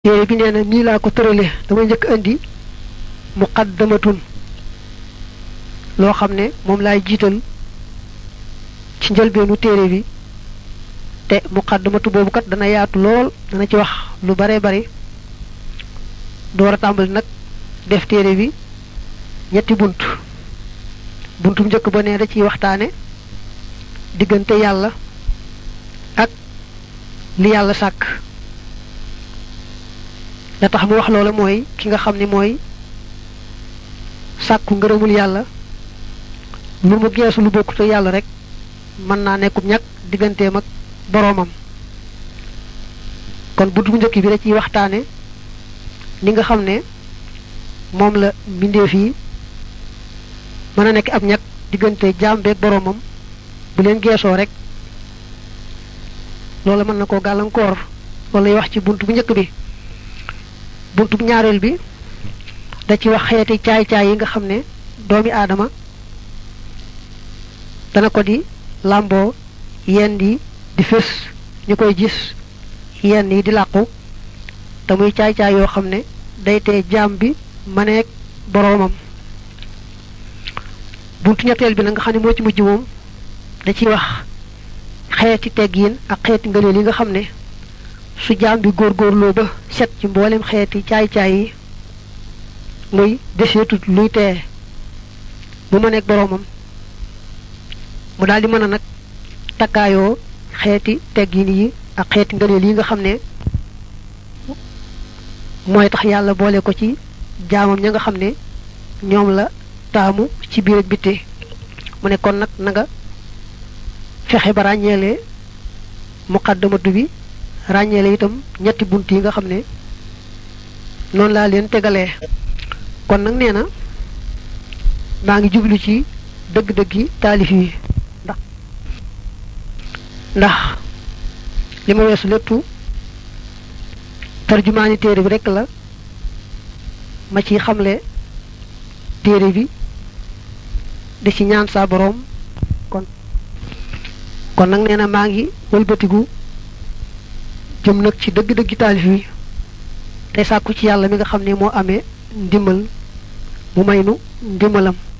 téere bi nee na nii laa ko tërale damay njëkk indi muqaddamatun loo xam ne moom laay jiital ci njëlbeenu téere bi te muqaddamatu boobu kat dana yaatu lool dana ci wax lu bare bari door a tàmbali nag def téere bi ñetti bunt buntum njëkk ba ne da ciy waxtaane diggante yàlla ak li yàlla sàkk la tax mu wax loola mooy ki nga xam ne mooy sàkku ngërëmul yàlla lu mu geesu lu bokkut ak yàlla rek mën naa nekkum ñàkk digganteem ak boroomam kon buntu bu njëkk bi da ciy waxtaane ni nga xam ne moom la mbindeef yi mën a nekk ab ñàkk diggante jaam beeg boroomam bu leen geesoo rek loola mën na koo gàllankoor loolu lay wax ci bunt bu njëkk bi buntu bu ñaareel bi da ci wax xeeti caay-caay yi nga xam ne doomi aadama dana ko di làmboo yenn yi di fés ñu koy gis yenn yi di làqu te muy caay-caay yoo xam ne day tee jaam bi maneek boroomam buntu ñetteel bi nag nga xam ne moo ci mujj moom da ciy wax xeeti teggiin ak xeeti ngëneel yi nga xam ne su jaam bi góorgóorloo ba set ci mboolem xeeti caay-caay yi muy deseetut luy tee bu ma nekk boroomam mu daal di mën a nag takkaayoo xeeti teggin yi ak xeeti ngëneel yi nga xam ne mooy tax yàlla boole ko ci jaamam ña nga xam ne ñoom la taamu ci biir ak bitti mu ne kon nag na nga fexe ba ràññeele muqaddamatu bi ràññeele itam ñetti bunt yi nga xam ne noonu laa leen tegalee kon nag nee na maa ngi jublu ci dëgg-dëggi taalif yi ndax ndax li ma weesu lépp tarjumaani téere bi rekk la ma ci xamle téere bi di ci ñaan saa boroom kon kon nag nee na maa ngi wëlbatigu jëm nag ci dëgg-dëggi taalif yi tey sàkku ci yàlla mi nga xam ne moo amee ndimbal mu may nu ndimbalam